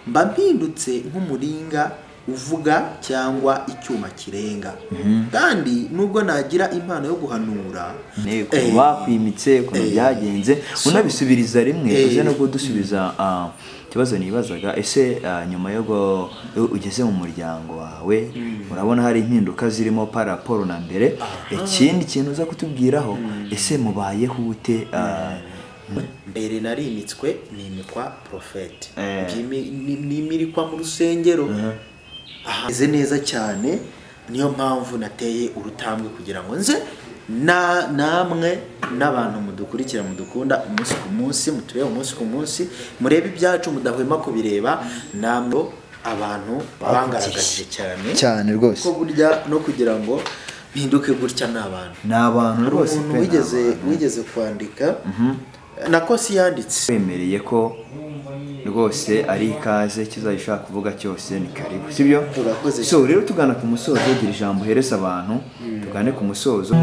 mba mpindutse nk'umuringa uvuga cyangwa icyuma kirenga kandi nubwo nagira impano yo guhanura Nteko, eh, bakwimitse ukuntu eh, byagenze unabisubiriza rimwe eh, uze no kudusubiza ah, ikibazo nibazaga ese ah, nyuma yo gu- iyo ugeze mu muryango wawe urabona hari impinduka zirimo paraporo na mbere ikindi kintu uza kutubwiraho ese mubayeho ute ah, mbere narimitswe nimikwa porofeti Eh. Byimi- ni- nimirikwa mu rusengero aheze neza cyane niyo mpamvu nateye urutambwe kugira ngo nze na namwe n'abantu mudukurikira mudukunda umunsi ku munsi mutureba umunsi ku munsi murebe ibyacu mudahwema kubireba namwe abantu bangaragaje cyane cyane rwose ko burya no kugira ngo mpinduke gutya ni abantu ni abantu hari rwose umuntu pe, ni wigeze abantu. wigeze kwandika nako siyanditse wemereye ko rwose ari ikaze kizajya ushaka kuvuga cyose ni karibu sibyo Urakoze so rero tugana ku musozo gira ijambo uhereza abantu tugane ku musozo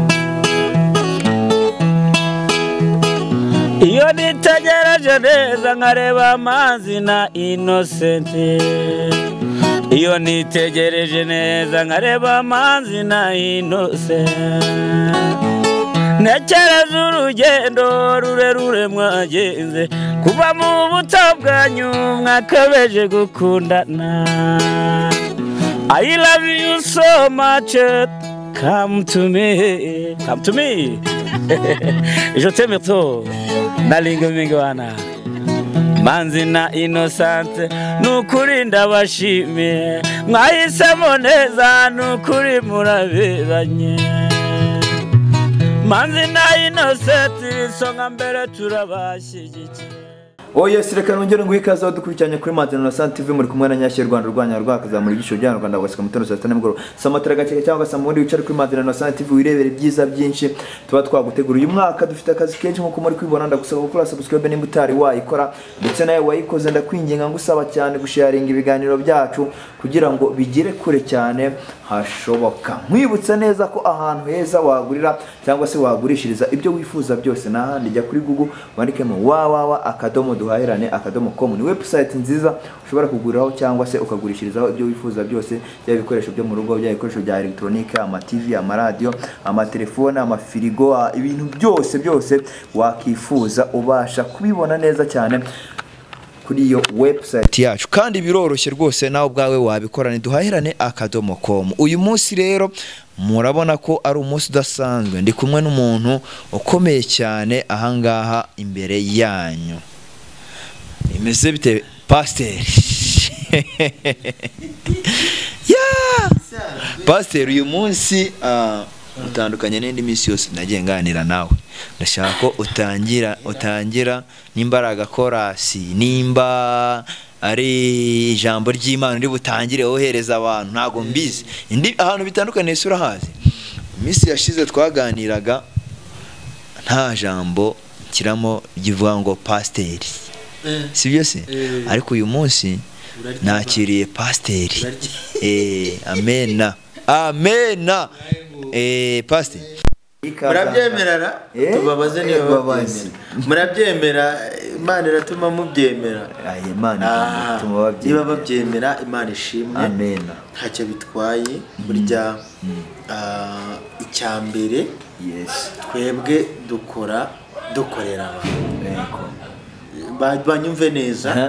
iyo nitegereje neza nkareba amazi na inosenti iyo nitegereje neza nkareba amazi na inosenti ntekereza urugendo rurerure mwagenze kuva mu buto bwanyu mwakabeje gukundana I love you so much come to me come to me je t'aime trop nalinga mingi wana manzi na inosante ni ukuri ndabashimiye mwahisemo neza ni ukuri muraberanye manzi na inosenti isonga mbere turabashyigikiye oya reka nongere nguhe ikaze aho dukurikiranye kuri madina na santa tv muri kumwe na nyashyi rwanda urwanya rwakazamura ibyiciro by'abanyarwanda rwanda bagasika mu tondo saa sita nimugoroba saa matara gakeka cyangwa saa mubundi wicare kuri madina na santa tv wirebere ibyiza byinshi tuba twagutegura uyu mwaka dufite akazi kenshi nk'uko muri kwibona ndagusaba gukora subscribe nimba utari wayikora ndetse nawe wayikoze ndakwinginga ngusaba cyane gusharinga ibiganiro byacu kugira ngo bigere kure cyane hashoboka nkwibutsa neza ko ahantu heza wagurira cyangwa se wagurishiriza ibyo wifuza byose ni ahandi jya kuri google wandikemo wawawa akadomo duhahirane akadomo com ni website nziza ushobora kuguriraho cyangwa se ukagurishirizaho ibyo wifuza byose byaba ibikoresho byo mu rugo byaba ibikoresho bya elegitoronike amativi amaradiyo amatelefone amafirigo ah, ibintu byose byose wakifuza ubasha kubibona neza cyane kuri iyo website yacu kandi biroroshye rwose nawe ubwawe wabikorana duhahirane akadomo komu uyu munsi rero murabona ko ari umunsi udasanzwe ndi kumwe n'umuntu ukomeye cyane ahangaha imbere yanyu imeze bite pasiteri Yeah! pasiteri uyu munsi ah, utandukanye n'indi minsi yose nagiye nganira nawe ndashaka ko utangira utangira nimba ari agakorasi nimba ari ijambo ry'imana uri butangire wohereza abantu ntabwo mbizi Indi- ahantu bitandukanye isi urahazi iminsi yashize twaganiraga nta jambo kiramo rivuga ngo pasiteri si byo se Eh. ariko uyu munsi Uraryumva. nakiriye pasiteri Uraryumva. Eh, amena amena Eh, pasiteri murabyemerara Eh, tubabaze niba eh, babaze. babyemera murabyemera imana iratuma mubyemera Aye, Imana Ah, ituma babyemera. niba babyemera imana ishimwe Amena. ntacyo bitwaye burya ah, icya mbere Yes. twebwe dukora dukorera abantu Yego. Ba- banyumve neza Aha.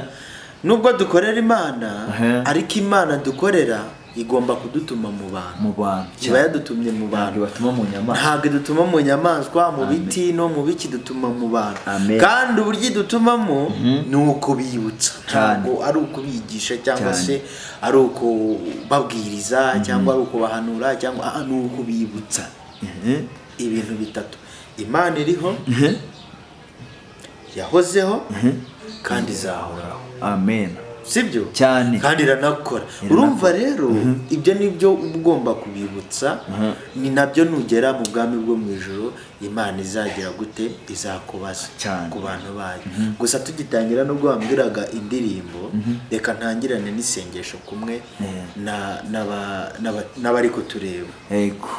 nubwo dukorera imana Aha. ariko imana dukorera igomba kudutuma mu bantu mu bantu iba yadutumye mu ntabwo bantu batuma mu nyamaswa ntabwo idutuma mu nyamaswa mu biti no mu biki dutuma mu bantu Amen. kandi uburyo idutumamo ni ukubibutsa Cyane. ntabwo ari ukubigisha cyangwa Cyane. se ari ukubabwiriza cyangwa ari ukubahanura cyangwa ah, ni ukubibutsa Mhm. ibintu bitatu imana iriho yahozeho kandi izahoraho amen sibyo Cyane. kandi iranakora urumva rero ibyo ni byo uba ugomba kubibutsa ni nabyo nugera mu bwami bwo mu ijoro imana izagira gute izakubaza Cyane. ku bantu bayo gusa tugitangira nubwo wambwiraga indirimbo reka ntangirane n'isengesho kumwe na- n'aba- n'aba- n'abari kutureba Yego.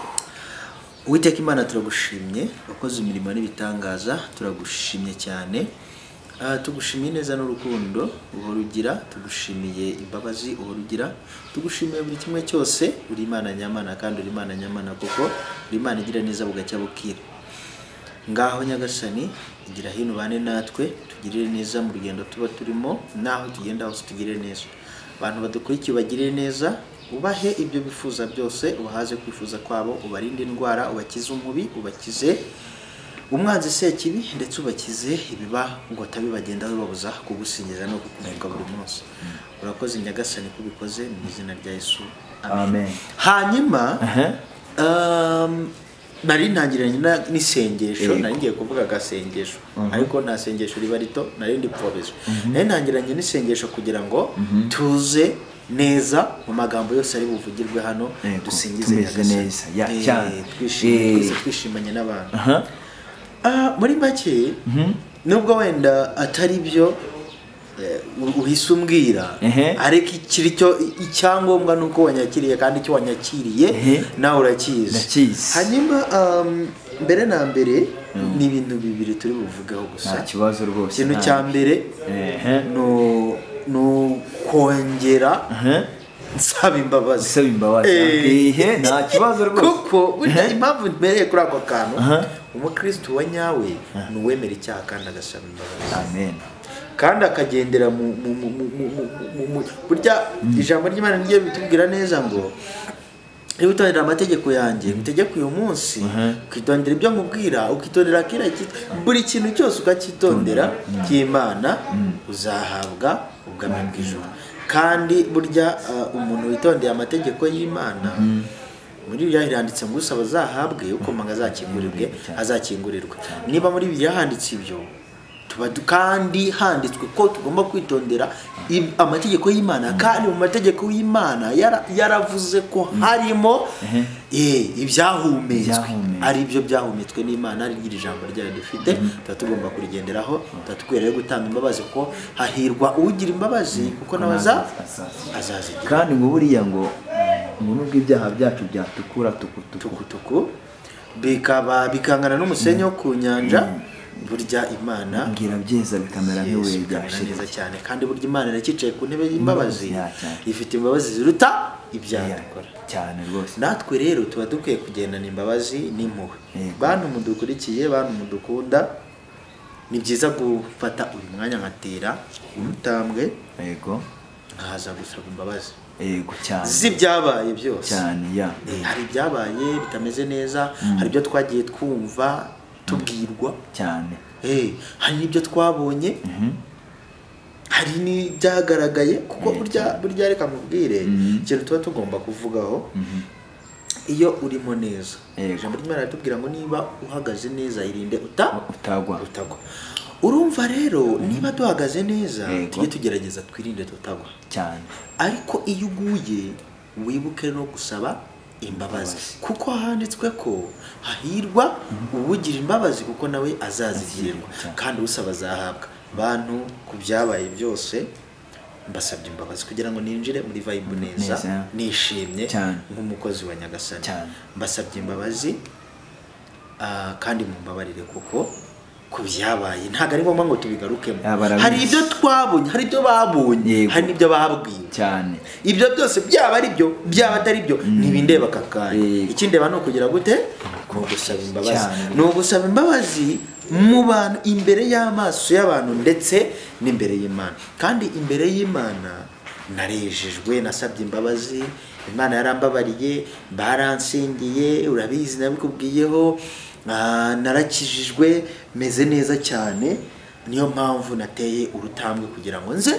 Uwiteka Imana turagushimye wakoze imirimo n'ibitangaza turagushimye cyane Ah, tugushimiye neza n'urukundo uhora ugira tugushimiye imbabazi uhora ugira tugushimiye buri kimwe cyose uri imana nyamana kandi uri imana nyamana kuko uri imana igira neza bugacya bukira ngaho nyagasani igira hino ubane natwe tugirire neza mu rugendo tuba turimo n'aho tugenda hose tugirire neza abantu badukurikiye ubagirire neza ubahe ibyo bifuza byose ubahaze kwifuza kwabo ubarinde indwara ubakize umubi ubakize umwanzi sekibi ndetse ubakize ibiba ngo atabibagendaho bibabuza kugusingiza no kukumurika buri munsi urakoze nyagasani ko ubikoze mu izina rya yesu amen hanyuma Aha. um, nari ntangiranye na- n'isengesho Yego. nari ngiye kuvuga agasengesho ariko nta sengesho riba rito nari ndi porobeje nari ntangiranye n'isengesho kugira ngo tuze neza mu magambo yose ari buvugirwe hano Yego, dusingize tumeze Nyagasani. neza, ya, Eh, cyane. twishimye Eh. twese twishimanye n'abantu aha Ah, muri make nubwo wenda atari byo eh, u- uhise umbwira Ehe. ariko ikiri cyo icyangombwa ni uko wanyakiriye kandi icyo wanyakiriye Ehe. nawe urakizi Ndakizi. hanyuma um, mbere na mbere ni ibintu bibiri turi buvugeho nta gusa kibazo rwose ikintu nta- cya mbere Ehe. ni u- ni ukongera Aha. nsaba imbabazi Usaba imbabazi, Eh. ehe, nta kibazo rwose. kuko burya Ehe. impamvu mbereye kuri ako kantu Aha. umukristo wa nyawe ni uwemera icyaha kandi agasaba imbabazi amen kandi akagendera mu mu mu mu mu mu mu mu burya ijambo ry'imana niryo bitubwira neza ngo niba utondera amategeko yanjye ngutegeka uyu munsi ukitondera ibyo nkubwira ukitondera kiriya kit- buri kintu cyose ukacyitondera cy'imana uzahabwa ubwami bw'ijuru kandi burya uh, umuntu witondeye amategeko y'imana muri bibiliya handitse ngo usaba azahabwe ukomanga azakingurirwe azakingurirwe niba muri bibiliya handitse ibyo tuba du- kandi handitswe ko tugomba kwitondera i- amategeko y'imana kandi mu mategeko y'imana yara- yaravuze ko harimo eh, ibyahumetswe Ibyahumetswe. ari byo byahumetswe n'imana ari ryo iri jambo ryayo dufite tuba tugomba kurigenderaho tuba dukwiye rero gutanga imbabazi kuko hahirwa ugira imbabazi kuko nawe aza- Azazigira. azazigira kandi ngo buriya ngo ngo nubwo ibyaha byacu byatukura tukutuku tukutuku bikaba bikangana n'umusenyi wo ku nyanja burya imana mbwira byeza bikamera Yesu nk'ibuye rya bikamera neza sheri cyane kandi burya imana iracyicaye ku ntebe y'imbabazi Imbabazi, ya, cyane. ifite imbabazi ziruta ibyaha dukora cyane rwose natwe rero tuba dukwiye kugendana imbabazi n'impuhwe Yego. bantu mudukurikiye bantu mudukunda ni byiza gufata uyu mwanya nkatera umutambwe yego nkaza gusaba imbabazi yego cyane z'ibyabaye byose cyane ya Eh, hari ibyabaye bitameze neza hari ibyo twagiye twumva tubwirwa cyane Eh, hari n'ibyo twabonye hari n'ibyagaragaye kuko burya burya reka mubwire ikintu tuba tugomba kuvugaho iyo urimo neza Yego. ijambo ry'imana riratubwira ngo niba uhagaze neza irinde uta utagwa utagwa urumva rero niba duhagaze neza Yego. tujye tugerageza twirinde tutagwa cyane ariko iyo uguye wibuke no gusaba imbabazi kuko handitswe ko hahirwa uwugira imbabazi kuko nawe azazigirirwa Azazigirirwa. kandi usaba azahabwa bantu ku byabaye byose mbasabye imbabazi kugira ngo ninjire muri vibe neza Neza. nishimye Cyane. nk'umukozi wa nyagasani Cyane. mbasabye imbabazi ah, kandi mumbabarire kuko ku byabaye ntabwo ari ngombwa ngo tubigarukemo Ah, barabizi. hari ibyo twabonye hari ibyo babonye Yego. hari n'ibyo babwiwe cyane ibyo byose byaba ari byo byaba atari byo ntibindeba aka kanya Yego. ikindeba ni ukugira gute ni ugusaba imbabazi Cyane. ni ugusaba imbabazi mu bantu imbere y'amaso y'abantu ndetse n'imbere y'imana kandi imbere y'imana narejejwe nasabye imbabazi imana yarambabariye baransingiye urabizi nabikubwiyeho ah, narakijijwe meze neza cyane niyo mpamvu nateye urutambwe kugira ngo nze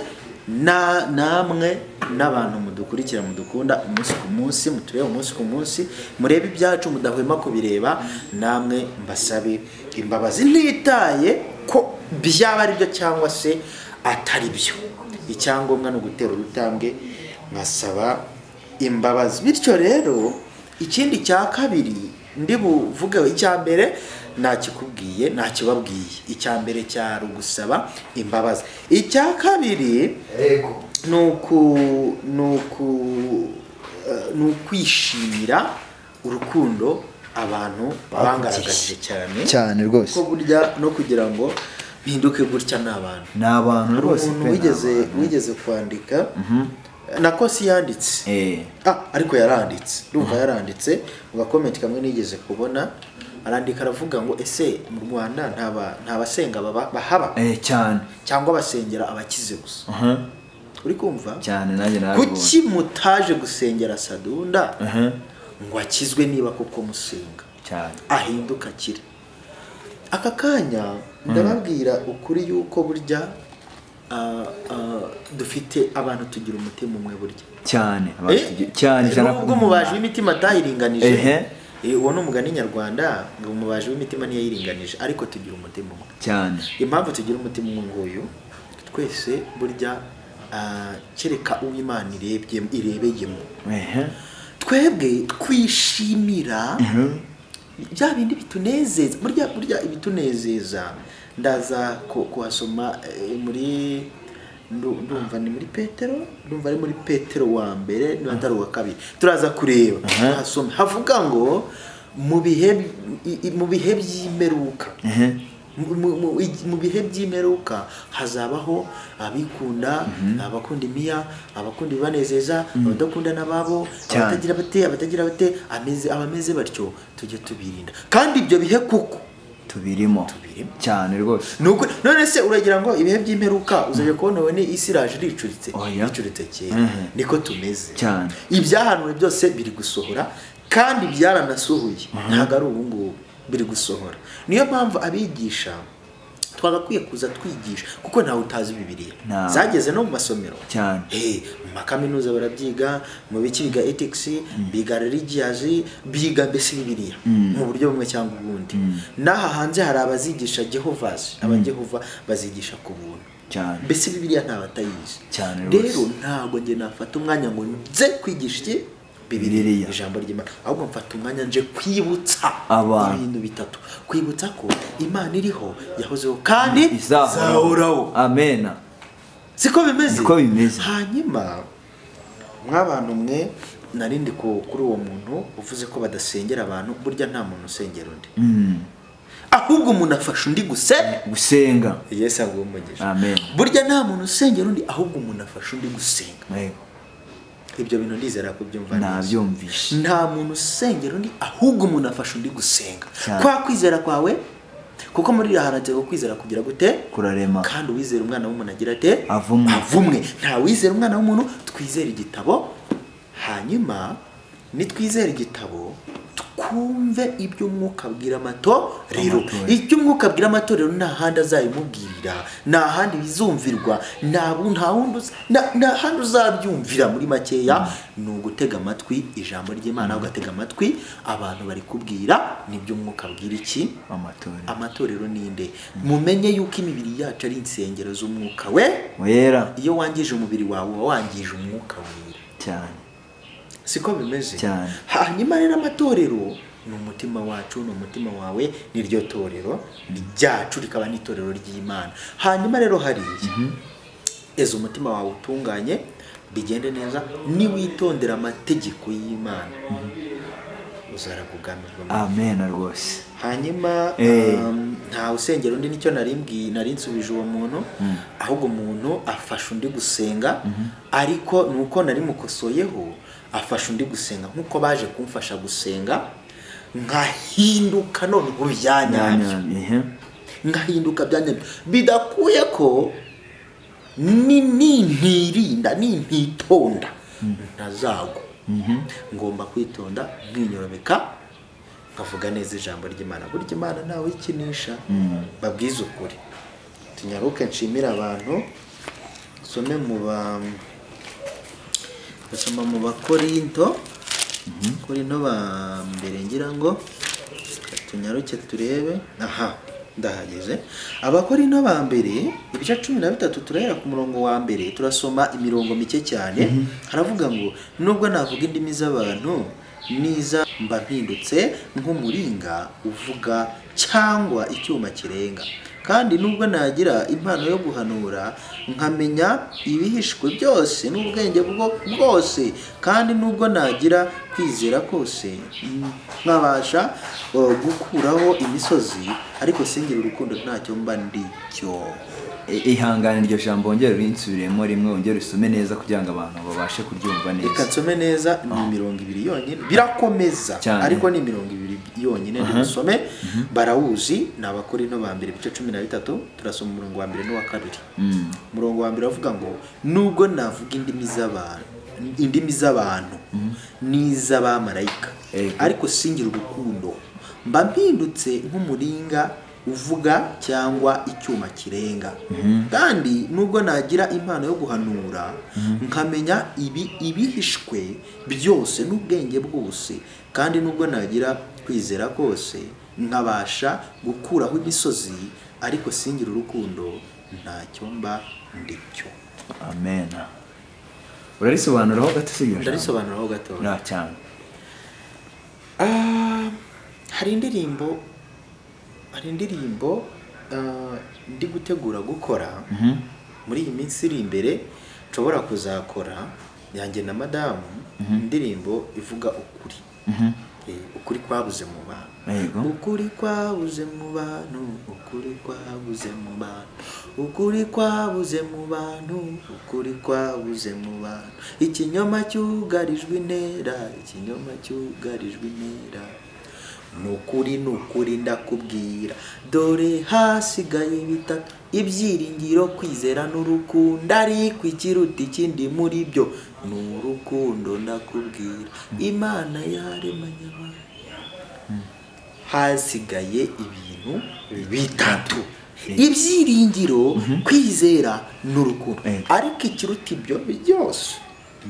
na namwe n'abantu mudukurikira mudukunda umunsi ku munsi mutureba umunsi ku munsi murebe ibyacu mudahwema kubireba namwe mbasabe imbabazi ntitaye ko byaba ari byo cyangwa se atari byo icyangombwa ni ugutera urutambwe nkasaba imbabazi bityo rero ikindi cya kabiri ndi buvugeho icya mbere ntakikubwiye ntakibabwiye icya mbere cyari ugusaba imbabazi icya kabiri ni uku ni uku eh, ni ukwishimira urukundo abantu bangaragaje cyane cyane rwose ko burya no kugira ngo bihinduke gutya ni abantu ni abantu hari rwose umuntu pe, ni wigeze abantu. wigeze kwandika na kosi yanditse Eh, Ah, ariko yaranditse urumva yaranditse mu gakomenti kamwe nigeze kubona arandika aravuga ngo ese mu rwanda nta ba- nta basenga baba- bahaba eh, cyane cyangwa basengera abakize gusa Aha, uri kumva cyane nanjye narabibonye kuki mutaje gusengera sadunda Aha, ngo akizwe niba koko musenga cyane ahinduka akire aka kanya ndababwira ukuri yuko burya ah, ah, dufite abantu tugira umutima umwe burya cyane abantu tugi- cyane ijana ku ubwo umubaji w'imitima atayiringanije Ehe. Eh, uwo ni umugani nyarwanda ngo umubaji w'imitima ntiyayiringanije ariko tugira umutima umwe cyane impamvu tugira umutima umwe nguyu twese burya ah, kereka uwo imana irebye irebeyemo Ehe, twebwe twishimira bya bindi bitunezeza burya burya ibitunezeza ndaza ku- kuhasoma eh, muri ndu- ndumva ni muri petero ndumva ari muri petero wa mbere niba atari uwa kabiri turaza kureba hasome havuga ngo mu bihe i- i- mu bihe by'imperuka ehe, mu- mu- mu- igi- mu bihe by'imperuka hazabaho abikunda abakunda imiya abakunda ibibanezeza abadakunda n'ababo Cyane. abatagira bate abatagira bate ameze abameze batyo tujye tubirinda kandi ibyo bihe kuko tubirimo Tubirimo. cyane rwose Nuko- none se uragira ngo ibihe by'imperuka uzajya kubona wowe ni isi iraje iricuritse Oya. ricuritse kera Mhm. niko tumeze Cyane. ibyahanuwe byose biri gusohora kandi byaranasuhuye ntabwo ari ubu ngubu biri gusohora niyo mpamvu abigisha twagakwiye kuza twigisha kuko ntawe utazi bibiriya Ntawe. zageze no mu masomero Cyane. Eh, mu makaminuza barabyiga mu biki biga ethics biga religious biga mbese bibiriya mu buryo bumwe cyangwa ubundi n'aha hanze hari abazigisha jehovas abajehova bazigisha ku buntu cyane mbese bibiriya nta batayizi Cyane rwose. rero ntabwo njye nafata umwanya ngo nze kwigisha iki Bibiliya. bibiriya ijambo ry'imana ahubwo mfata umwanya nje kwibutsa Abantu. ibintu bitatu kwibutsa ko imana iriho yahozeho kandi izahoraho amena siko bimeze Niko bimeze. hanyuma mw'abantu mwe nari ndi ku- kuri uwo muntu uvuze ko badasengera abantu burya nta muntu usengera undi Mm, ahubwo umuntu afasha undi gusa gusenga yesu aguha umugisha Amen. burya nta muntu usengera undi ahubwo umuntu afasha undi gusenga yego ibyo bintu ndizera ko ubyumva neza nabyumvishe nta muntu usengera undi ahubwo umuntu afasha undi gusenga Cyane. kwa kwizera kwawe kuko muri raharantse ko kwizera kugira gute kurarema kandi uwizera umwana w'umuntu agira ate Avumwe. nta wizera umwana w'umuntu twizera igitabo hanyuma nitwizera igitabo twumve ibyo umwuka abwira amatorero Amatorero. icyo umwuka abwira amatorero nta handi azabimubwirira nta handi bizumvirwa nta bu- nta wundi uza- nta- nta handi uzabyumvira muri makeya ni ugutega amatwi ijambo ry'imana ugatega amatwi abantu bari kubwira nibyo umwuka abwira iki amatorero amatorero ninde mumenye yuko imibiri yacu ari insengero z'umwuka we wera iyo wangije umubiri wawe uba wangije umwuka wera cyane siko bimeze Cyane. hanyuma rero amatorero ni umutima wacu ni umutima wawe niryo torero ryacu rikaba n'itorero ry'imana hanyuma rero hariya eza umutima wawe utunganye bigende neza niwitondera amategeko y'imana uzarakugamirwa mu amena rwose hanyuma Eh. um, nta usengera undi nicyo narimbwiye nari nsubije uwo muntu ahubwo umuntu afasha undi gusenga ariko ni uko nari mukosoyeho afasha undi gusenga nk'uko baje kumfasha gusenga nkahinduka none ubu byanyabyo Nyanya- ehe, nkahinduka byanyabyo bidakuye ko ni- nintirinda nintitonda ntazagwa ngomba kwitonda nkinyorobeka nkavuga neza ijambo ry'imana burya imana ntawe ikinisha babwize ukuri tunyaruke nshimire abantu nsome mu ba basoma mu bakorinto korinto ba mbere ngira ngo tunyaruke turebe aha ndahageze abakorinto ba mbere ibice cumi na bitatu turahera ku murongo wa mbere turasoma imirongo mike cyane haravuga ngo nubwo navuga indimi z'abantu niza mba mpindutse nk'umuringa uvuga cyangwa icyuma kirenga kandi nubwo nagira impano yo guhanura nkamenya ibihishwe byose n'ubwenge bwo- bwose kandi nubwo nagira kwizera kose mm, nkabasha uh, gukuraho imisozi ariko singira urukundo ntacyo mba ndi cyo I- ihangane iryo jambo wongere urinsubiremo rimwe wongere usome neza kugira ngo abantu babashe kuryumva reka neza nsome neza ni mirongo ibiri yonyine birakomeza Cyane. ariko ni mirongo ibiri yonyine ndibusome barawuzi ni abakorino ba mbere ibice cumi na bitatu turasoma umurongo wa mbere n'uwa kabiri umurongo wa mbere avuga ngo nubwo navuga indimi z'abantu indimi z'abantu n'iz'abamarayika Ego. ariko singira urukundo mba mpindutse nk'umuringa uvuga cyangwa icyuma kirenga kandi nubwo nagira impano yo guhanura nkamenya ibi ibihishwe byose n'ubwenge bwose kandi nubwo nagira kwizera kose nkabasha gukuraho imisozi ariko singira urukundo ntacyo mba ndicyo amen urarisobanuraho gato si iryo jambo ndarisobanuraho gatoya nta cyane Ah, hari indirimbo hari indirimbo ah, ndi gutegura gukora muri iyi minsi iri imbere nshobora kuzakora yanjye na madamu indirimbo ivuga ukuri Eh, ukuri kwabuze mu bantu Yego. ukuri kwabuze mu bantu ukuri kwabuze mu bantu ukuri kwabuze mu bantu ukuri kwabuze mu bantu ikinyoma cyugarijwe intera ikinyoma cyugarijwe intera ni ukuri ni ukuri ndakubwira dore hasigaye bitatu ibyiringiro kwizera n'urukundo ariko ikiruta ikindi muri byo ni urukundo ndakubwira imana yaremanye abantu hasigaye ibintu bitatu ibyiringiro kwizera n'urukundo Eh. ariko ikiruta ibyo byose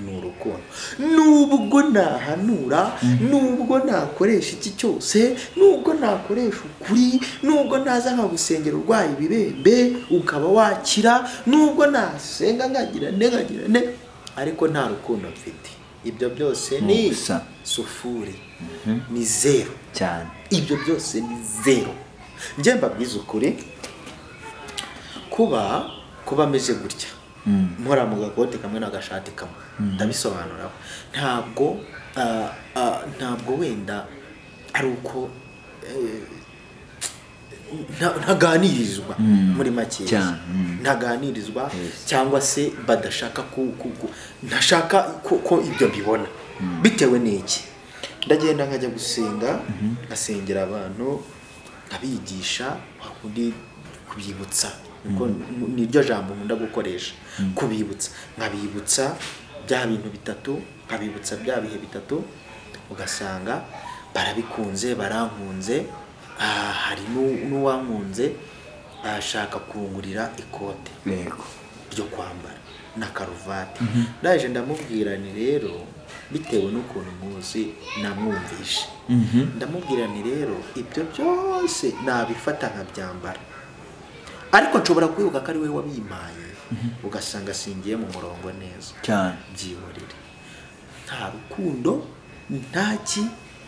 ni urukundo nubwo nahanura nubwo nakoresha iki cyose nubwo nakoresha ukuri nubwo naza nkagusengera urwaye ibibembe ukaba wakira nubwo nasenga nkagira ne nkagira ne ariko nta rukundo mfite ibyo byose Ni ni ubusa. sufuri ni zeru cyane ibyo byose ni zero njye mbabwiza ukuri kuba kuba ameze gutya nkora mu gakote kamwe n'agashati kamwe ndabisobanuraho ntabwo ah, ah, ntabwo wenda ari uko eh, nta- ntaganirizwa muri makeya Cyane, mm. ntaganirizwa cyangwa se badashaka ku, ku, ku ntashaka ko, ko ibyo mbibona bitewe n'iki ndagenda nkajya gusenga ngasengera abantu nkabigisha wakundi kubibutsa Niko- niryo jambo nkunda gukoresha kubibutsa nkabibutsa bya bintu bitatu nkabibutsa bya bihe bitatu ugasanga barabikunze barankunze ah, hari n'u- n'uwankunze ashaka kungurira ikote yego ryo kwambara na karuvati ndaje ndamubwira ni rero bitewe n'ukuntu muzi namwumvishe ndamubwira ni rero ibyo byose nabifata nkabyambara ariko nshobora kwibuka ko ari we wabimpaye ugasanga singiye mu murongo neza cyane byihorere nta rukundo ntaki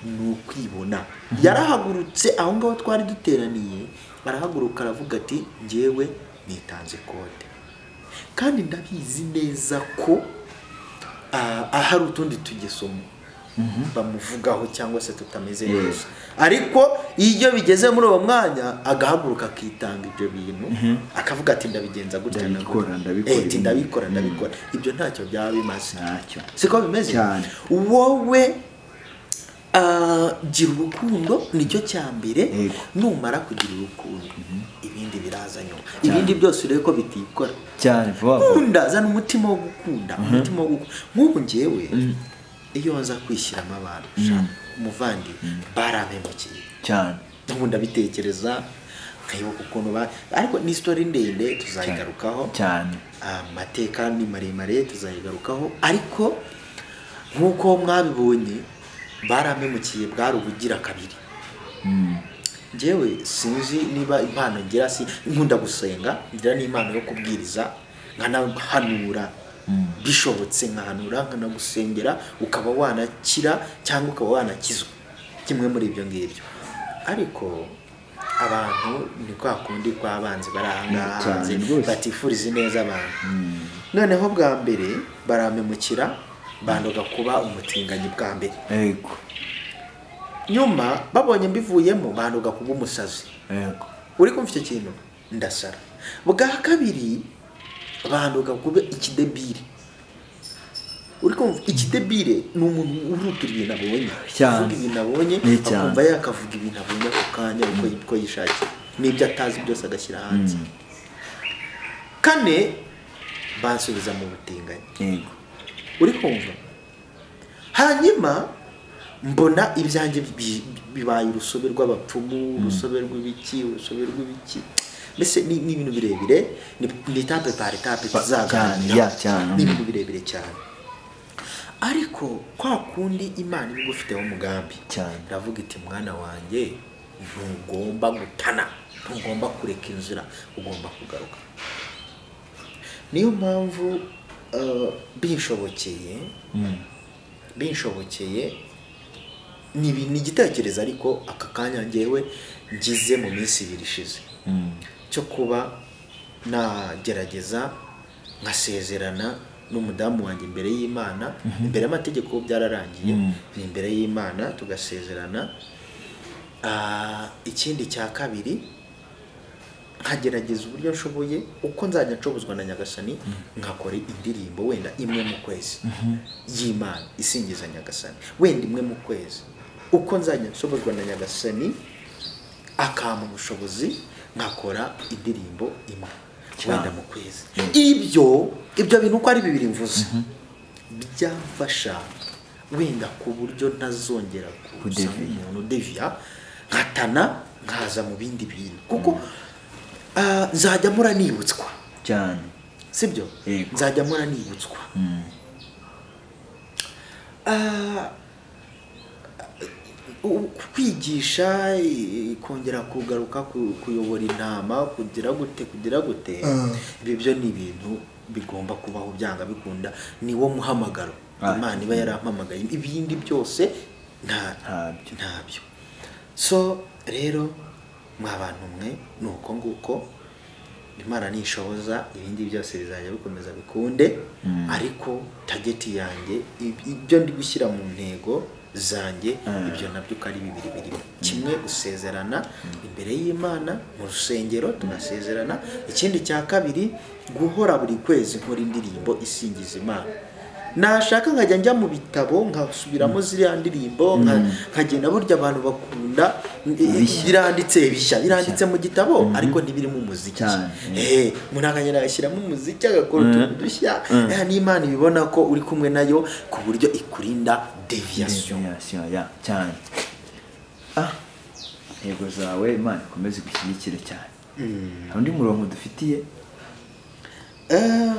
ni ukwibona yarahagurutse aho ngaho twari duteraniye arahaguruka aravuga ati ngewe nitanze kode kandi ndabizi neza ko ah, ahari utundi tugesomo bamuvugaho cyangwa se tutameze neza ariko iyo bigeze muri uwo mwanya agahaguruka akitanga ibyo bintu akavuga ati ndabigenza gutya na Ndabikora, gutya." ndabikora Eh, ati ibi- ndabikora ndabikora ibyo ntacyo byaba bimaze ntacyo siko bimeze Cyane. wowe ah, gira urukundo nicyo cya mbere Yego. numara kugira urukundo ibindi biraza nyuma ibindi byose urebe ko bitikora cyane vuba vuba gukunda zana umutima wo gukunda umutima wo gukunda nk'ubu njyewe iyo nza kwishyiramo abantu sha, umuvandimwe barampemukiye cyane ubu ndabitekereza nkibuka ukuntu ba ariko ni isitori ndende tuzayigarukaho cyane amateka ni maremare tuzayigarukaho ariko nk'uko mwabibonye baramemukiye bwari ubugira kabiri njyewe sinzi niba impano ngira si nkunda gusenga ngira n'impano yo kubwiriza nkanahanura bishobotse nkahanura nkanagusengera ukaba wanakira cyangwa ukaba wanakizwa kimwe muri ibyo ngibyo ariko abantu ni kwa kundi kw'abanzi bari ahangaha Cyane hanze rwose. batifuriza ineza abantu noneho bwa mbere barampemukira bandoga kuba umutinganyi bwa mbere yego nyuma babonye mbivuyemo bandoga kuba umusazi yego uri kumva icyo kintu ndasara bwa kabiri bandoga kuba ikidebire uri kumva ikidebire ni umuntu uruta ibintu abonye Cyane. avuga ibintu abonye Ni cyane. akumva yakavuga ibintu abonye ako kanya uko uko yishakiye n'ibyo atazi byose agashyira hanze kane bansubiza mu butinganyi yego uri kumva hanyuma mbona ibyanjye bi- bibaye urusobe rw'abapfumu urusobe rw'ibiki urusobe rw'ibiki mbese ni ni ibintu birebire ni- ni etape par etape Ba- cyane, tuzaganira ya, cyane. ni ibintu birebire cyane ariko kwa kundi imana iba igufiteho umugambi Cyane. iravuga iti mwana wanjye ntugomba gutana ntugomba kureka inzira ugomba kugaruka niyo mpamvu eh, binshobokeye binshobokeye ni ibi- ni igitekerezo ariko aka kanya ngewe ngize mu minsi ibiri ishize cyo kuba nagerageza nkasezerana n'umudamu wanjye imbere y'imana imbere y'amategeko byararangiye ni imbere y'imana tugasezerana Ah, ikindi cya kabiri nkagerageza uburyo nshoboye uko nzajya nshobozwa na nyagasani nkakora indirimbo wenda imwe mu kwezi y'imana isingiza nyagasani wenda imwe mu kwezi uko nzajya nshobozwa na nyagasani akampa ubushobozi nkakora indirimbo imwe wenda mu kwezi ibyo ibyo bintu uko ari bibiri mvuze byamfasha wenda ku buryo ntazongera kuza Kudeviya. nk'umuntu udeviya nkatana nkaza mu bindi bintu kuko ah, nzajya mpora nibutswa cyane sibyo Yego. nzajya mpora nibutswa Ah, u- kwigisha eh, kongera kugaruka ku- kuyobora intama kugira gute kugira gute ibi byo ni ibintu bigomba kubaho byanga bikunda ni wo muhamagaro Ah. imana iba yarampamagaye ibindi byose nta Ntabyo. ntabyo so rero mwa bantu mwe ni uko nguko imana nishoboza ibindi byose bizajya bikomeza bikunde ariko tageti yanjye ib- ibyo ndi gushyira mu ntego zanjye ibyo nabyo uko ari bibiri birimo kimwe gusezerana imbere y'imana mu rusengero tunasezerana ikindi cya kabiri guhora buri kwezi nkora indirimbo isingiza imana nashaka nkajya njya mu bitabo nkasubiramo ziriya ndirimbo nka- nkagenda burya abantu bakunda Ibishya. biranditse bishya biranditse mu gitabo ariko ntibirimo umuziki Cyane. Eh, umuntu akagenda agashyiramo umuziki agakora utuntu dushya Eh, n'imana ibibona ko uri kumwe nayo ku buryo ikurinda deviyasiyo Destination, ya, cyane ah intego zawe imana ikomeze igushyigikire cyane hari undi murongo dufitiye Eh,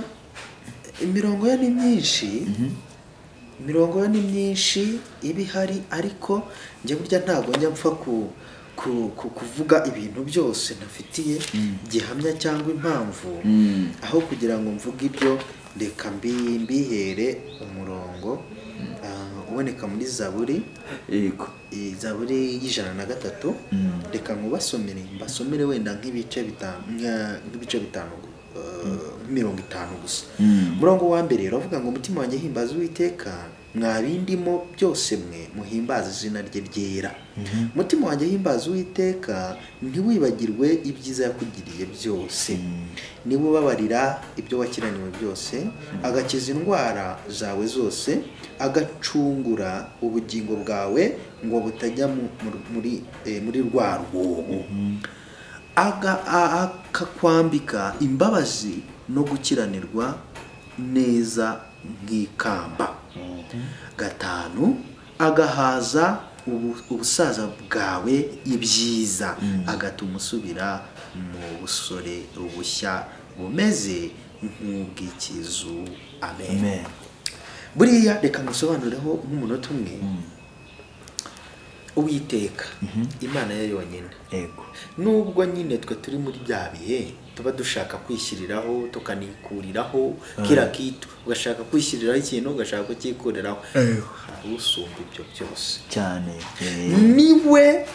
imirongo yo ni myinshi imirongo yo ni myinshi iba ihari ariko njye burya ntabwo njya mpfa ku, ku, ku kuvuga ibintu byose ntafitiye gihamya cyangwa impamvu aho kugira ngo mvuge ibyo reka mbi- mbihere umurongo ah, uboneka muri zaburi yego eh, zaburi y'ijana na gatatu reka nkubasomere mbasomere wenda nk'ibice bitanu nka- nk'ibice bitanu eh, mirongo itanu gusa umurongo wa mbere uravuga ngo umutima wanjye himbaza uwiteka mwa bindimo byose mwe muhimbaza izina rye ryera umutima wanjye himbaza uwiteka ntiwibagirwe ibyiza yakugiriye byose niba ubabarira ibyo wakiraniwe byose agakiza indwara zawe zose agacungura ubugingo bwawe ngo butajya mu- mu- muri eh, muri rwa rwobo Aga- a- akakwambika imbabazi no gukiranirwa neza nk'ikamba gatanu agahaza ubu- ubusaza bwawe ibyiza agatuma usubira mu busore bushya bumeze nk'ubw'ikizu amen amen buriya reka ngusobanureho nk'umunota umwe uwiteka imana yayo yonyine yego nubwo nyine twe turi muri bya bihe tuba dushaka kwishyiriraho tukanikuriraho kira kitu ugashaka kwishyiriraho ikintu ugashaka kukikuriraho hari usumba ibyo byose cyane eh, niwe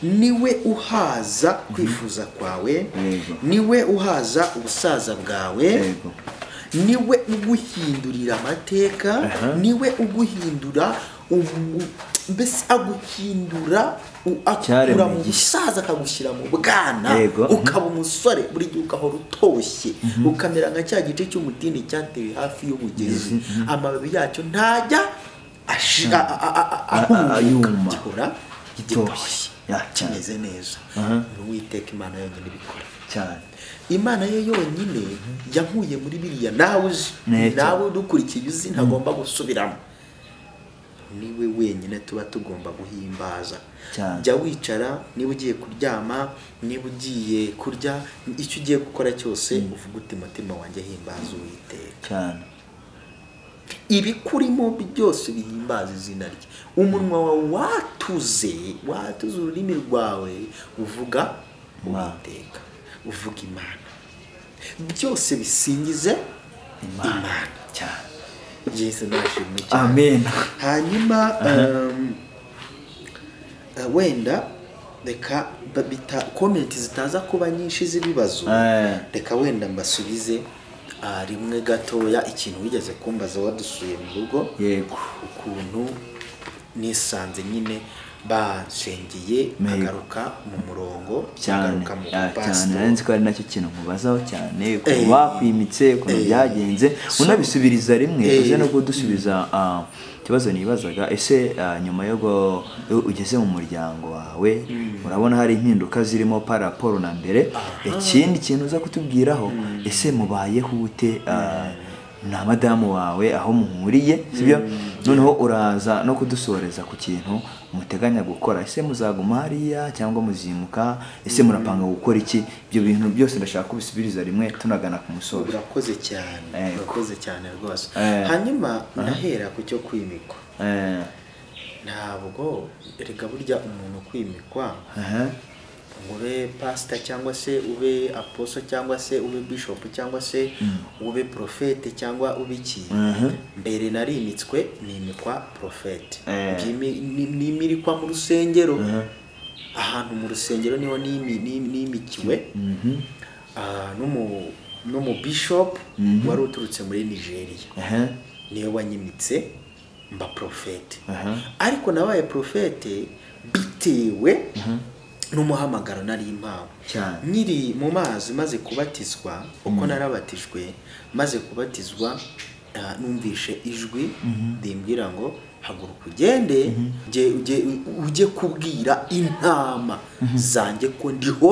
niwe uhaza kwifuza kwawe Yego. niwe uhaza ubusaza bwawe Yego. niwe uguhindurira amateka niwe uguhindura ubu- mbese aguhindura u- akura mu Icyaremwe busaza akagushyira mu bwana Yego. ukaba umusore buri gihe ugahora utoshye ukamera nka cya giti cy'umutini cyatewe hafi y'umugezi amababi yacyo ntajya ashi- a- a- a- a- A- a- yuma. ahunguka gihora Gitoshye. gitoshye Ya, cyane. kimeze neza ni uwiteka imana yonyine ibikora cyane imana ye yonyine yankuye muri biriya nawe uzi Neza. nawe udukurikiye uzi ntagomba gusubiramo niwe wenyine tuba tugomba guhimbaza Cyane. jya wicara niba ugiye kuryama niba ugiye kurya icyo ugiye gukora cyose uvuge uti mutima wanjye himbaza uwiteka cyane ibikurimo byose bihimbaza izina rye umunwa wawe watuze watuze ururimi rwawe uvuga Imana. uwiteka uvuga imana byose bisingize imana cyane yesu nashimwe cyane amen hanyuma um, uh, wenda reka ba- bita komenti zitaza kuba nyinshi z'ibibazo Eh. reka wenda mbasubize ah, rimwe gatoya ikintu wigeze kumbaza wadusuye mu rugo yego ukuntu nisanze nyine bansengeye Mego. nkagaruka mu murongo cyane nkagaruka mu ah, cyane bupasito. nari nzi ko ari nacyo kintu mubazaho cyane Eh. ukuntu bakwimitse ukuntu Eh. byagenze So- unabisubiriza rimwe Eh. uze no kudusubiza ah, ikibazo nibazaga ese ah, nyuma yo gu- iyo ugeze mu muryango wawe urabona hari impinduka zirimo paraporo na mbere ikindi kintu uza kutubwiraho ese mubayeho ute ah, na madamu wawe aho muhuriye sibyo noneho uraza no kudusoreza ku kintu muteganya gukora ese muzaguma hariya cyangwa muzimuka ese murapanga gukora iki ibyo bintu byose ndashaka kubisubiriza rimwe tunagana ku musozo urakoze cyane Ego. urakoze cyane rwose Eh. hanyuma ndahera ku cyo kwimikwa Eh, ntabwo reka burya umuntu kwimikwa aha, ngo ube pasita cyangwa se ube aposo cyangwa se ube bishopu cyangwa se ube porofete cyangwa ube iki Mhm. mbere narimitswe nimikwa porofete Eh. Byimi- ni- nimirikwa mu rusengero ahantu mu rusengero niho nimi- ni- nimikiwe mhm, Ah, n'umu- n'umubishopu wari uturutse muri nigeria aha, niyo wanyimitse mba porofete aha, ariko nabaye porofete bitewe n'umuhamagaro nari mpawe Cyane. nkiri mu mazi maze kubatizwa uko narabatijwe maze kubatizwa ah, numvishe ijwi rimbwira ngo haguruka ugende ujye- ujye- ujye kubwira intama zanjye ko ndiho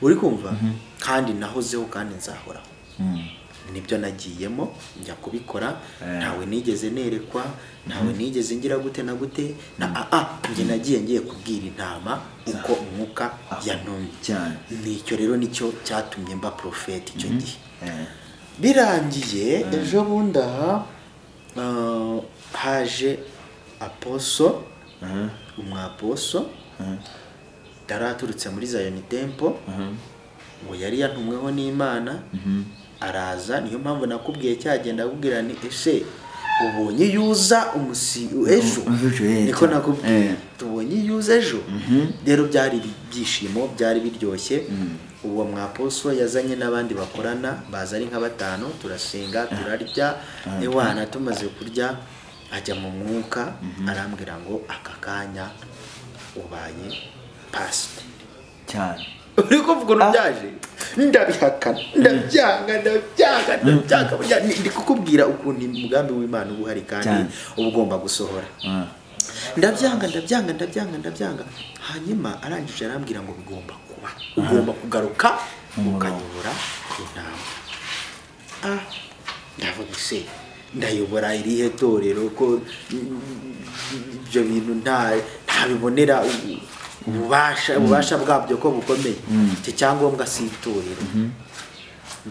uri kumva kandi nahozeho kandi nzahoraho mm, nibyo nagiyemo njya kubikora Eh. ntawe nigeze nerekwa ntawe nigeze ngira gute na gute na aa njye nagiye ngiye kubwira intama uko umwuka yantumye cyane. nicyo rero nicyo cyatumye mba porofeti icyo gihe eh, birangiye ejo bundi aha ah, haje aposo aha, umwaposo aha, yaraturutse muri zayoni tempo aha, ngo yari yantumweho n'imana mhm, araza niyo mpamvu nakubwiye cyagenda akubwira ni ese ubonye iyo uza umusi ejo ejo, eh, niko cyane. Eh. nakubwiye tubonye iyo uza ejo rero byari ibyishimo byari biryoshye uwo mwaposo yazanye n'abandi bakorana baza ari nka batanu turasenga turarya ewana tumaze kurya ajya mu mwuka arambwira ngo aka kanya ubaye pasiteri cyane uri kuvuga ukuntu byaje ndabihakana ndabyanga ndabyanga ndabyanga burya ni- ndi kukubwira ukuntu umugambi w'imana uba uhari kandi Cyane. uba ugomba gusohora ah, ndabyanga ndabyanga ndabyanga ndabyanga hanyuma arangije arambwira ngo bigomba kuba ugomba kugaruka Umurongo. ukayobora intama ah ndavuga se ndayobora irihe torero ko ibyo bintu nta ntabibonera u- ububasha ububasha bwabyo ko bukomeye icyo cyangombwa si itorero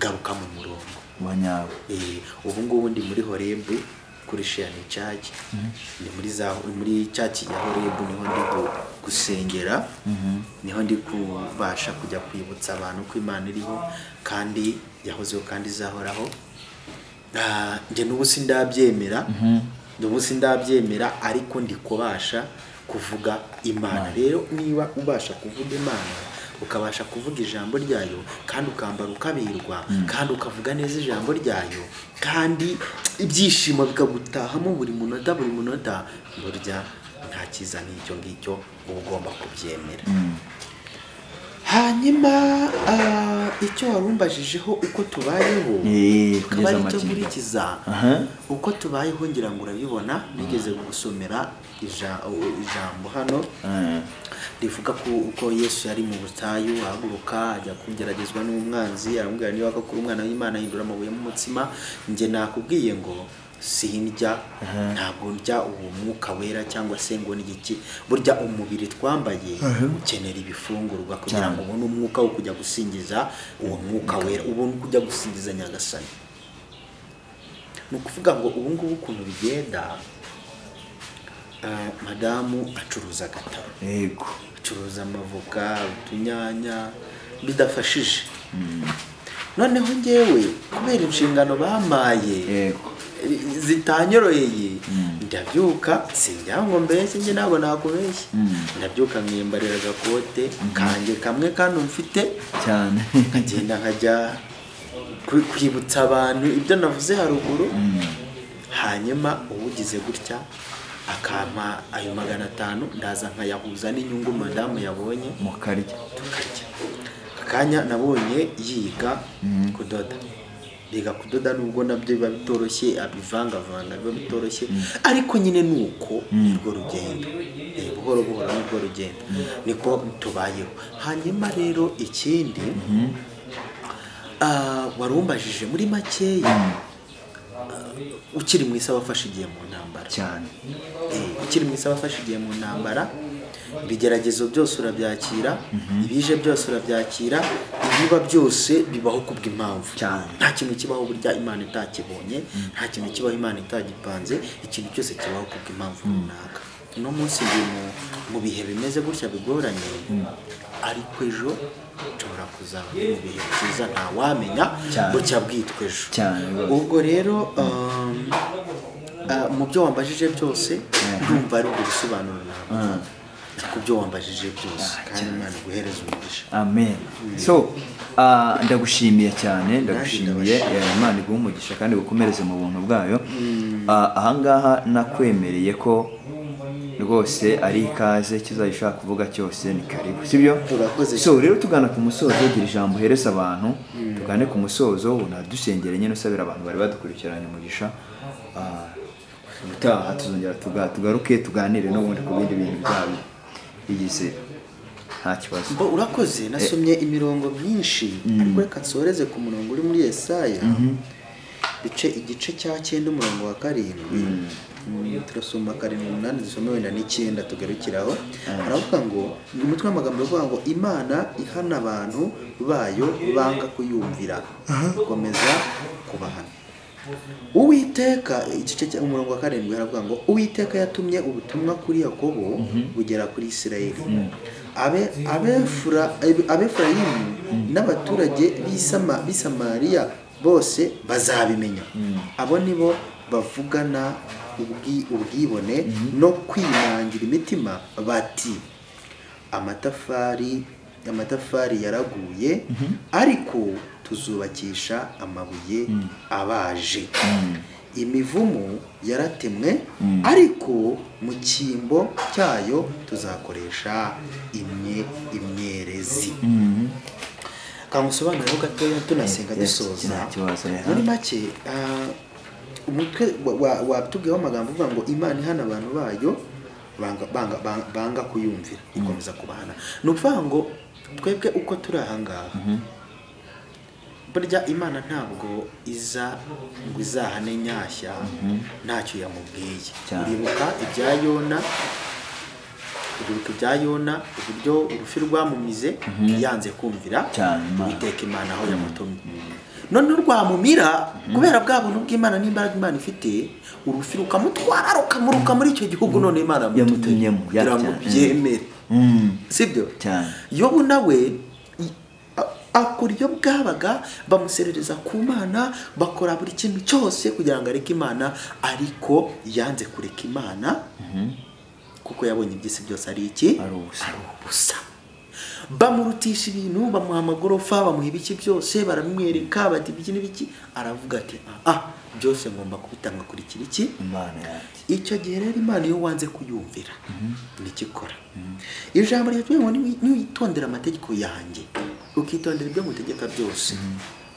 garuka mu murongo wa nyawe Eh, ubu ngubu ndi muri horebu kuri sheyani caci ni muri za muri caci ya horebu niho ndi gu- gusengera niho ndi kubasha kujya kwibutsa abantu ko imana iriho kandi yahozeho kandi izahoraho Ah, njye n'ubu sindabyemera n'ubu sindabyemera ariko ndi kubasha kuvuga imana rero niba ubasha kuvuga imana ukabasha kuvuga ijambo ryayo kandi ukambara ukaberwa kandi ukavuga neza ijambo ryayo kandi ibyishimo bikagutahamo buri munota buri munota burya nta cyiza nk'icyo ngicyo uba ugomba kubyemera hanyuma ah, icyo wari umbajijeho uko tubayeho Eh, akaba ari icyo amakenga. nkurikiza Aha. uko tubayeho ngira ngo urabibona nigeze gusomera ija- ijambo hano Eh. rivuga ko uko yesu yari mu butayu ahaguruka ajya kugeragezwa n'umwanzi aramubwira niba koko uri umwana w'imana ahindura amabuye mu mutsima njye nakubwiye ngo sindya ntabwo ndya uwo mwuka wera cyangwa se ngo n'igiki burya umubiri twambaye ukenera ibifungurwa kugira ngo ubone umwuka wo kujya gusingiza uwo mwuka wera ubone uko ujya gusingiza nyagasani ni ukuvuga ngo ubu ngubu ukuntu bigenda ah, madamu acuruza agataro yego acuruza amavoka utunyanya bidafashije noneho ngewe kubera inshingano bamaye yego zitanyoroheye ndabyuka singira ngo mbese njye ntabwo nakubeshye ndabyuka nkiyambarira agakote kanjye kamwe kandi mfite cyane nkagenda nkajya kwi- kwibutsa abantu ibyo navuze haruguru hanyuma uwugize gutya akampa ayo magana atanu ndaza nkayahuza n'inyungu madamu yabonye mukarya tukarya akanya nabonye yiga kudoda yiga kudoda nubwo nabyo biba bitoroshye abivangavanga biba bitoroshye ariko nyine ni uko nirwo rugendo Eh, buhoro buhoro nirwo rugendo niko tubayeho hanyuma rero ikindi ah, wari umbajije muri makeya ah, ukiri mu isi aba afashe igihe mu ntambara cyane Eh, ukiri mu isi aba afashe igihe mu ntambara ibigeragezo byose urabyakira ibije byose urabyakira ibiba byose bibaho kubw'impamvu Cyane. nta kintu kibaho burya imana itakibonye nta kintu kibaho imana itagipanze ikintu cyose kibaho kubw'impamvu runaka uno munsi ndi mu- mu bihe bimeze gutya bigoranye ariko ejo nshobora kuzaba ndi mu bihe byiza ntawamenya Cyane. bucya bwitwa ejo Cyane rwose. ubwo rero um, ah, mu byo wambajije byose ndumva ari ubusobanuro nawe ku byo wambajije byose kandi imana iguhereza umugisha amen so ah, ndagushimiye cyane ndagushimiye ndabashimiye. eh, imana iguha umugisha kandi igukomereze mu buntu bwayo Ah, ahangaha nakwemereye ko rwose ari ikaze kizajya ushaka kuvuga cyose ni karibu sibyo Urakoze. so rero tugana ku musozo gira ijambo uhereza abantu tugane ku musozo unadusengere nyine usabira abantu bari badukurikiranye umugisha Ah, ubutaha tuzongera tuga- tugaruke tuganire n'ubundi ku bindi bintu byabo bigize nta kibazo Bo, urakoze nasomye imirongo myinshi ariko reka nsoreze ku murongo uri muri yesaya bice igice cya cyenda umurongo wa karindwi Mm, turasoma karindwi umunani dusome wenda n'icyenda tugarukiraho aravuga ngo ni umutwe w'amagambo uvuga ngo imana ihana abantu bayo banga kuyumvira ikomeza kubahana uwiteka igice cya umurongo wa karindwi haravuga ngo uwiteka yatumye ubutumwa kuri yakobo bugera kuri isirayeli Abe- Abefura- Abe- abefurayimu n'abaturage b'i Sama- b'i samariya bose bazabimenya abo ni bo bavugana ubwi- ubwibone no kwinangira imitima bati amatafari amatafari yaraguye ariko tuzubakisha amabuye abaje imivumu yaratemwe ariko mu cyimbo cyayo tuzakoresha imye imyerezi kangusobanuraho gatoya tunasenga Yes, dusoza nta kibazo, yeah. muri make ah, umutwe wa- wa- watubwiyeho amagambo uvuga ngo imana ihana abantu bayo banga- banga- banga- banga kuyumvira ikomeza kubahana ni ukuvuga ngo twebwe uko turi ahangaha burya imana ntabwo iza ngo izahane nyashya ntacyo yamubwiye Cyane. uribuka ibya yona uribuka ibya yona uburyo urufi rwamumize yanze kumvira Cyane, Imana. uwiteka imana aho yamutumye none rwamumira kubera bwa buntu bw'imana n'imbaraga imana ifite urufi rukamutwara rukamuruka muri icyo gihugu none imana Yamutumyemo, ya- kugira ngo cyane. byemere Mm. sibyo Cyane. yobu nawe i- a- akora iyo bwabaga bamuserereza ku mana bakora buri kintu cyose kugira ngo areke imana ariko yanze kureka imana kuko yabonye iby'isi byose ari iki ari ubusa ubusa bamurutisha ibintu bamuha amagorofa bamuha ibiki byose baramwereka bati ibiki n'ibiki aravuga ati ah ah, byose ngomba kubitanga kuri iki n'iki imana yanjye icyo gihe rero imana iyo wanze kuyumvira ntikikora iri jambo ryatubwira ngo niwi- niwitondera amategeko yanjye ukitondera ibyo ngutegeka byose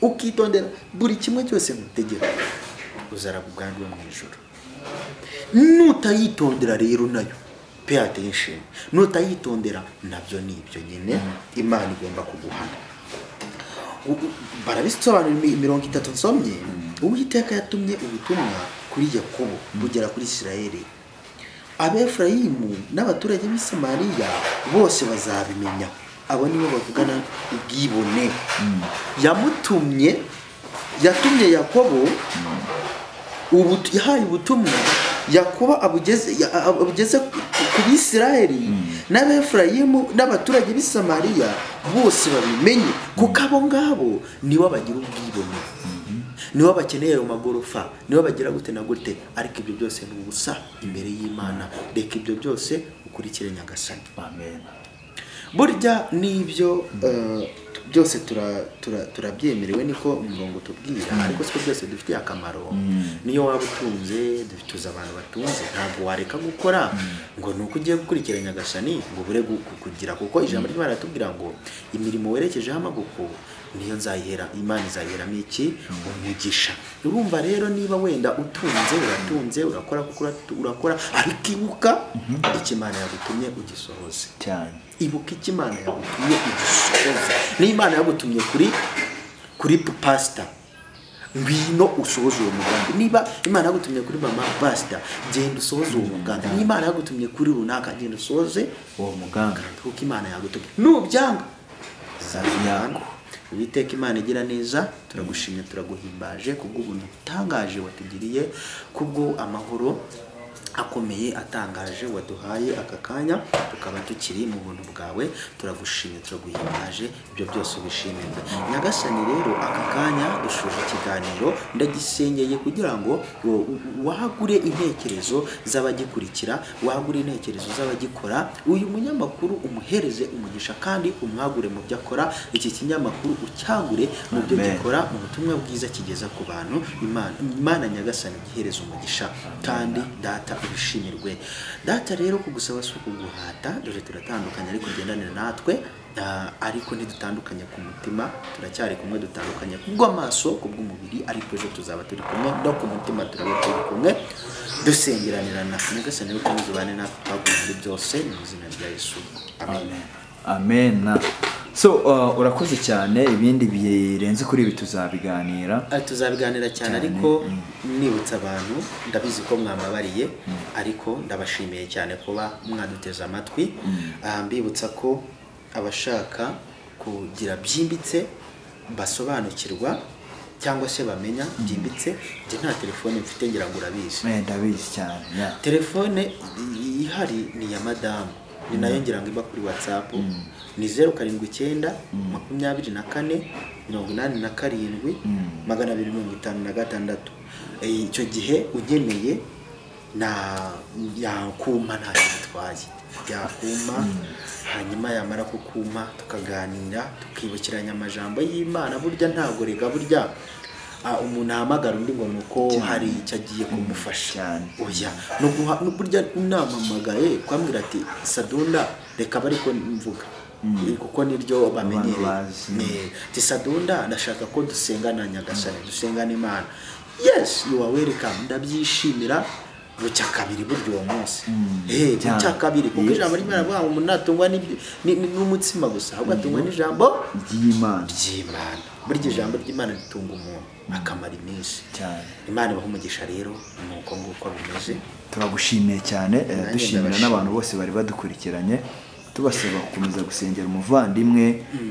ukitondera buri kimwe cyose ngutegeka uzaraba ubwandu mu ijoro nutayitondera rero nayo pe yateye ishema nutayitondera nabyo ni ibyo nyine imana igomba kuguhana ubu- barabisobanura imi- mirongo itatu nsomye uwiteka yatumye ubutumwa kuri yakobo bugera kuri isirayeli abefurayimu n'abaturage b'i samariya bose bazabimenya abo nibo bavugana ubwibone yamutumye yatumye yakobo ubu- yahaye ubutumwa yakuba abugeze ya- abugeze ku ku bisirayeli n'abefurayimu n'abaturage b'i samariya bose babimenye kuko abo ngabo nibo bagira ubwibone nibo bakeneye ayo magorofa nibo bagira gute na gute ariko ibyo byose ni ubusa imbere y'imana reka ibyo byose ukurikire nyagasani amen burya n'ibyo eh, tu- byose tura- tura- turabyemerewe niko umurongo utubwira ariko siko byose dufitiye akamaro niyo waba utunze dutuze abantu batunze ntabwo wareka gukora ngo ni uko ugiye gukurikira nyagasani ngo ubure gu- gu- kugira kuko ijambo ry'imana riratubwira ngo imirimo werekejeho amaboko niyo nzayihera imana izayiheramo iki umugisha urumva rero niba wenda utunze uratunze urakora kuko uratu- urakora ariko ibuka icyo imana yagutumye ugisohoze cyane ibuka icyo imana yagutumye igisohoze niba imana yagutumye kuri kuri pasita ngwino usohoze uwo mugambi niba imana yagutumye kuri mama pasita genda usohoze uwo mugambi niba imana yagutumye kuri runaka genda usohoze uwo muganga kuko imana yagutumye nubyanga Yako. Uwiteka imana igira neza turagushimye turaguhimbaje kubw'ubuntu butangaje watugiriye kubwo amahoro akomeye atangaje waduhaye aka kanya tukaba tukiri mu buntu bwawe turagushimye turaguhimbaje ibyo byose ubishimirwe nyagasani rero aka kanya dushoje ikiganiro ndagisengeye kugira ngo wo- wagure intekerezo z'abagikurikira wagure intekerezo z'abagikora uyu munyamakuru umuhereze umugisha kandi umwagure mu byo akora iki kinyamakuru ucyagure mu byo Amen. gikora mu butumwa bwiza kigeza ku bantu imana imana nyagasani gihereza umugisha kandi data ubishimirwe data rero kugusaba si ukuguhata dore turatandukanye ariko ugendanira natwe Ah, ariko ntidutandukanye ku mutima turacyari kumwe dutandukanye kubw'amaso kubw'umubiri ariko ejo tuzaba turi kumwe no ku mutima turaba turi kumwe dusengeranirana nyagasani rero ukomeze ubane natwe twaguha muri byose mu izina rya yesu amen amena so uh, urakoze cyane ibindi birenze kuri ibi tuzabiganira Ah, tuzabiganira cyane ariko nibutsa abantu ndabizi ko mwamabariye ariko ndabashimiye cyane kuba mwaduteze amatwi Ah, mbibutsa ko abashaka kugira byimbitse basobanukirwa cyangwa se bamenya byimbitse njye nta telefone mfite ngira ngo urabizi Eh, ndabizi cyane yeah. telefone i- ihari ni iya madamu ni nayo ngira ngo iba kuri watsapu ni zeru karindwi icyenda makumyabiri na kane mirongo inani na karindwi magana abiri mirongo itanu na gatandatu Eh, icyo gihe ugeneye na yakuma ntacyo bitwaye yakuma hanyuma yamara kukuma tukaganira tukibukiranya amajambo y'imana burya ntabwo rega burya ah, umuntu ahamagara undi ngo ni uko hari icyo agiye kumufasha cyane. oya nuguha burya unamamagaye kwambwira ati sadunda reka bari ko mvuga Eh, kuko niryo bamenyereye bazi. Eh, ati sadunda ndashaka ko dusengana nyagasani dusengana imana yes you are welcome ndabyishimira bucya kabiri burya uwo munsi Eh, bucya cyane. kabiri kuko Yes. ijambo ry'imana rivuga ngo umuntu ntatungwa n'ibyo- ni- ni- n'umutsima gusa ahubwo atungwa n'ijambo ry'imana ry'imana burya ijambo ry'imana ritunga umuntu akamara iminsi cyane imana ibaha umugisha rero ni uko nguko bimeze turagushimiye cyane eh, Nanjye dushimira ndabashimira. n'abantu bose bari badukurikiranye tubasaba gukomeza gusengera umuvandimwe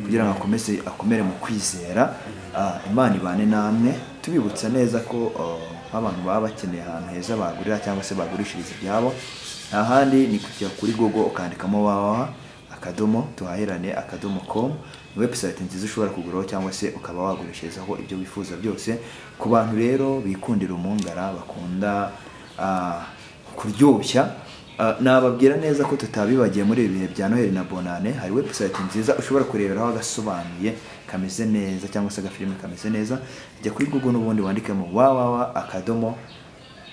kugira ngo akomeze akomere mu kwizera Ah, imana ibane namwe tubibutsa neza ko ah, nk'abantu baba bakeneye ahantu heza bagurira cyangwa se bagurishiriza ibyabo ahandi ni kujya kuri google ukandikamo wawawa akadomo duhahirane akadomo com ni webusayiti nziza ushobora kuguraho cyangwa se ukaba wagurishirizaho ibyo wifuza byose ku bantu rero bikundira umungara bakunda ah, kuryoshya Ah, nababwira neza ko tutabibagiye muri ibi bihe bya noheli na bonane hari webusayiti nziza ushobora kureberaho agasobanuye kameze neza cyangwa se agafilime kameze neza jya kuri google n'ubundi wandikemo wawawa akadomo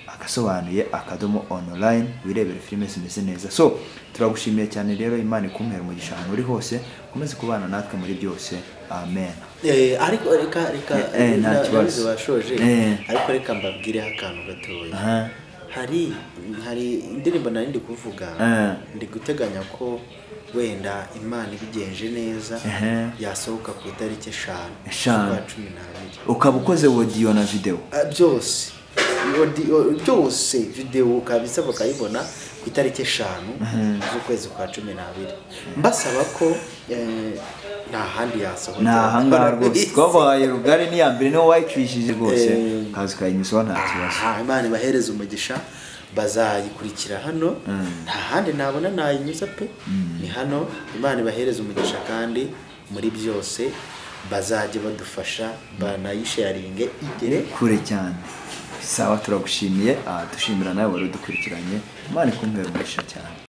agasobanuye akadomo online wirebere filime zimeze neza so turagushimiye cyane rero imana ikumpera umugisha ahantu uri hose ukomeze kubana natwe muri byose amen Eh, ariko reka reka Eh, eh, nta na- kibazo. nabizi washoje Eh. ariko reka mbabwireho akantu gatoya Aha. hari hari indirimbo nari ndi kuvuga Eh. ndi guteganya ko wenda imana ibigenje neza Ehe. yasohoka ku itariki eshanu Eshanu. z'ukwa cumi n'abiri ukaba ukoze wodiyo na videwo Ah, byose Audio- byose videwo ukaba isaba ukayibona ku itariki eshanu z'ukwezi kwa cumi n'abiri mbasaba ko eh, nta handi yasohokera ni ahangaha rwose twabahaye rugari n'iya mbere niwo wayicishije rwose Eh. kazi kayinyuzaho nta kibazo Aha, imana ibahereze umugisha bazayikurikira hano nta handi nabona nayinyuza pe ni hano imana ibahereze umugisha kandi muri byose bazajye badufasha banayisharinge igere kure cyane sawa turagushimiye ah, dushimira nawe wari udukurikiranye imana ikumpera umugisha cyane